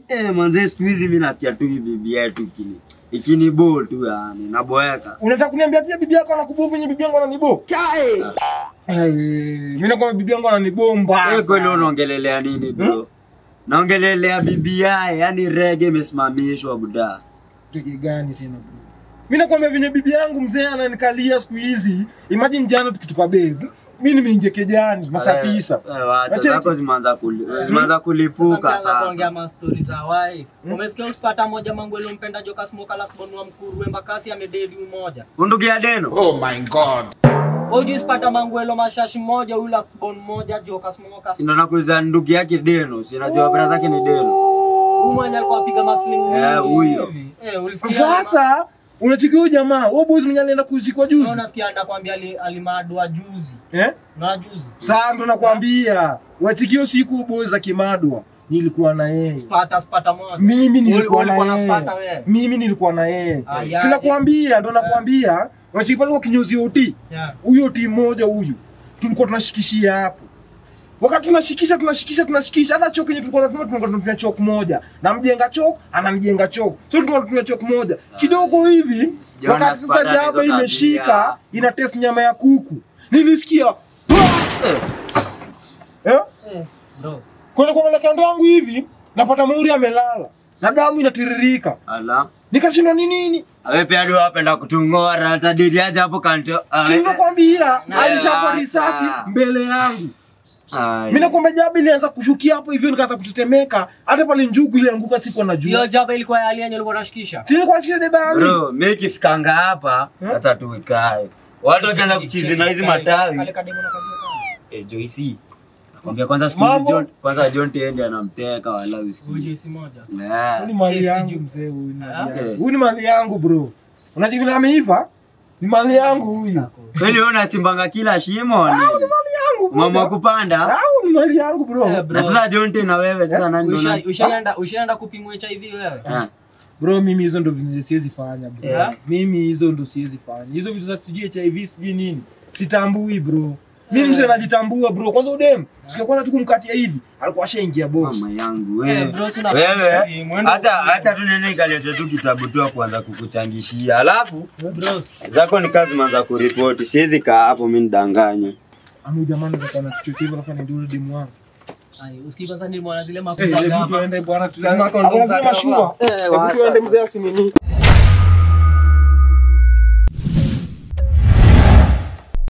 eh, manze siku hizi mimi nasikia tu hii bibi yetu ikini ikinibo tu yani naboeka. Unataka kuniambia pia bibi yako anakubo venye bibi yangu ananibo? Eh, mimi nakwambia bibi yangu ananibomba. Wewe kweli unaongelelea nini bro? Naongelelea bibi yae, yani rege imesimamishwa buda. Tege gani tena bro? Mimi nakwambia venye bibi yangu mzee ananikalia siku hizi. Imagine jana tukitoka base, mimi nimeingia kejani masaa Eh, tisa. eh, Wacha Acheki. zako zimeanza kuli, zimeanza kulipuka kuongea sasa. mastori za wife. Umesikia usipata moja mangu mpenda joka smoka la sbonu wa mkuru embakasi amededi umoja. Undugu ya deno. Oh my god. Wewe usipata manguelo mashashi moja huyu last born moja joka smoka. Si ndo nakuuliza ndugu yake deno, sinajua brother yake ni deno. Huyu mwenye alikuwa apiga maslimu. Eh, huyo. Eh, ulisikia? Sasa unachiki huyo jamaa, wewe boys mwenye alienda kuzikwa Sasa juzi. unasikia anakwambia ali- alimadwa juzi. Eh? Na juzi. Sasa ndo nakwambia, wachikio siku boys za Kimadwa nilikuwa na yeye. Spata spata moja. Mimi nilikuwa Uli- ulikuwa na na yeye. spata wewe? Mimi nilikuwa na yeye. Ah, ya- Sinakwambia, ndo nakwambia. Wachiki pale kwa kinyozi oti. Yeah. Huyo oti mmoja huyu. Tulikuwa tunashikishia hapo. Wakati tunashikisha tunashikisha tunashikisha hata chok yenye tulikuwa tunatumia tulikuwa tunatumia chok moja. Na mjenga chok ananijenga chok. So tulikuwa tunatumia chok moja. Kidogo hivi Sijaona wakati sasa Spartan jaba hizo imeshika tabia. ina test nyama ya kuku. Nilisikia eh? Eh, bros. Kwenda kuangalia kando yangu hivi napata Muri amelala na damu inatiririka. Ala. Nikashindwa ni nini? Awe pia ndio wapenda kutungora hata didi aje hapo kanto. Si nakwambia Na- alishapa acha. risasi mbele yangu. Ai. Mimi nakwambia jabi ilianza kushukia hapo hivyo nikaanza kutetemeka. Hata pale njugu ilianguka sikuwa Hiyo najua. jaba ilikuwa ya alienye ulikuwa unashikisha. Tini kwa shida debali. Bro, mimi kifikanga hapa Hmm? hata tuikae. Watu wakianza kuchizi na hizi matawi. Kale kademo na kajua kama. Eh, Joyce. Nakwambia kwanza siku hizi Mambo. John kwanza John Tende anamteka wala usiku. Huyu JC moja. Huyu Nah. ni mali Yes, yangu you- mzee huyu. ni mali Ah. yangu. Eh. Huyu ni mali yangu bro. Unajua vile ameiva? Ni mali yangu huyu. Kweli wewe unachimbanga kila shimo ni? Ni mali yangu bro. Mama wa kupanda. Au ni mali yangu bro. Eh, bro. Na sasa John Tende na wewe sasa nani ndo Usha- nani? Ushaenda ushaenda kupimwa HIV wewe? Ah. Bro, mimi hizo ndo vitu siwezi fanya bro. Yeah. Mimi hizo ndo siwezi fanya. Hizo vitu za sijui HIV sijui nini. Sitambui bro. Mimi mzee najitambua bro. Kwanza udem. Sikia kwanza tu kumkatia hivi. Alikuwa ashaingia box. Mama yangu Eh, wewe. bro, si una- Wewe Mwendo- hata hata tu nene ikalete tu kitabu tu ya kuanza kukuchangishia. Alafu Bros. zako ni kazi manza kuripoti. Siwezi kaa hapo mimi nidanganye. Amu jamani za kana chochote hivyo alafu ndio demu wangu. Ai, usikii kwanza ni mwana zile Eh, makuza hebu gama. tuende bwana Hakuna tuzame. kondom za Lazima shua. gava. Eh, Hebu wacha. tuende mzee asinini.